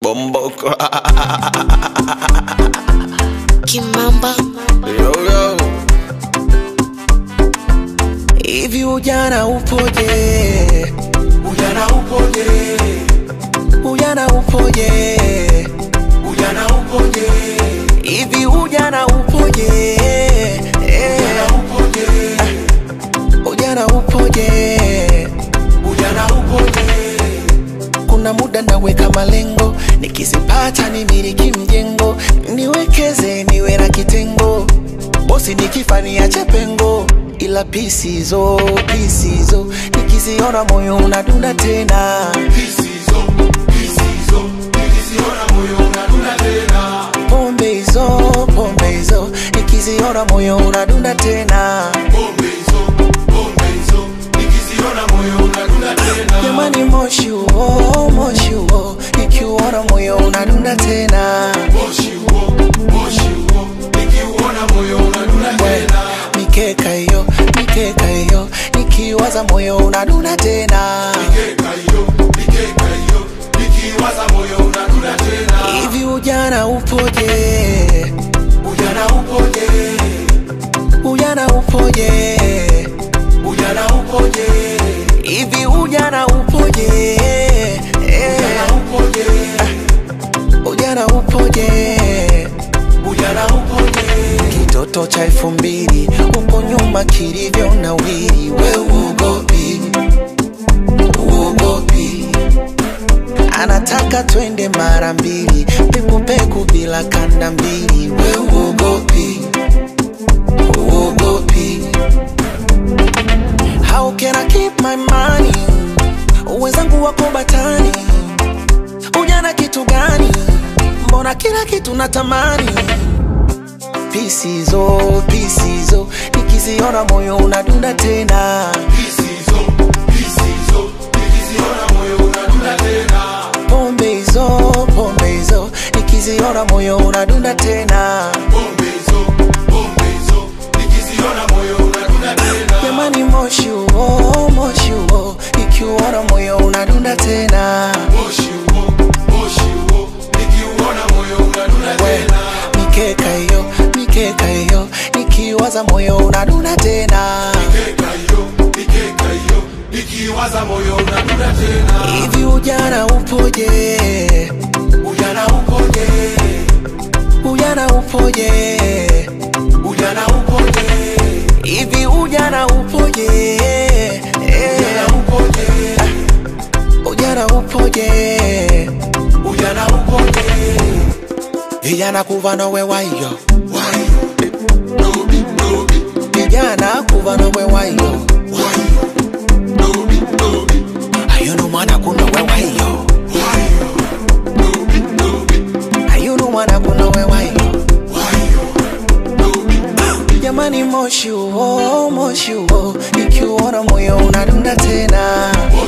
Bomboko. Kimamba yo, yo. Hivi ujana upoje? Ujana upoje? Ujana upoje? Ujana upoje? Hivi ujana upoje? Eh, Ujana upoje? Ujana upoje? Ujana upoje? Kuna muda naweka malengo, nikizipata nimiliki mjengo, niwekeze niwe na kitengo, bosi nikifa niache pengo, ila pisizo pisizo, nikiziona moyo unadunda tena. Kisizo, kisizo, nikiziona moyo unadunda tena. Pombe hizo pombe hizo, nikiziona moyo unadunda tena. Pombe hizo, pombe hizo, nikiziona moyo unadunda tena. Jamani, moshi huo moshi huo, nikiuona moyo unadunda tena. Moshi huo, moshi huo, nikiuona moyo unadunda tena. Mikeka hiyo mikeka hiyo, nikiwaza moyo unadunda tena. Mikeka hiyo, mikeka hiyo, nikiwaza moyo unadunda tena. Hivi ujana upoje? Ujana upoje? Ujana upoje? Ujana upoje? Hivi ujana upoje? Eh, Ujana upoje? Ujana upoje? Ujana upoje? Kitoto cha elfu mbili huko nyuma kilivyo na wili, we uogopi, uogopi. Anataka twende mara mbili, pekupeku bila kanda mbili, we uogopi, uogopi. How can I keep my money? Wenzangu wako batani, ujana kitu gani? Mbona kila kitu natamani pisizo pisizo, nikiziona moyo unadunda tena. Kisizo, kisizo, nikiziona moyo unadunda tena. Pombe hizo pombe hizo, nikiziona moyo unadunda tena. Pombe hizo, pombe hizo, nikiziona moyo unadunda tena. Jamani, moshi huo moshi huo, nikiuona moyo unadunda tena. Moshi huo, moshi huo, nikiuona moyo unadunda We, tena. mikeka hiyo mikeka hiyo, nikiwaza moyo unadunda tena. Mikeka hiyo, mikeka hiyo, nikiwaza moyo unadunda tena. Hivi ujana upoje? Ujana upoje? Ujana upoje? Ujana upoje? Hivi ujana upoje? Eh, Ujana upoje? Ujana upoje? Ujana upoje? Vijana kuva nowe wayo, Wayo, dobi, dobi, vijana kuva nowe wayo, wayo, dobi, dobi, ayunu mwana kunowe wayo, wayo, dobi, dobi, ayunu mwana kunowe wayo. wayo, dobi, dobi. Jamani, moshi huo moshi huo, nikiuona moyo unadunda tena.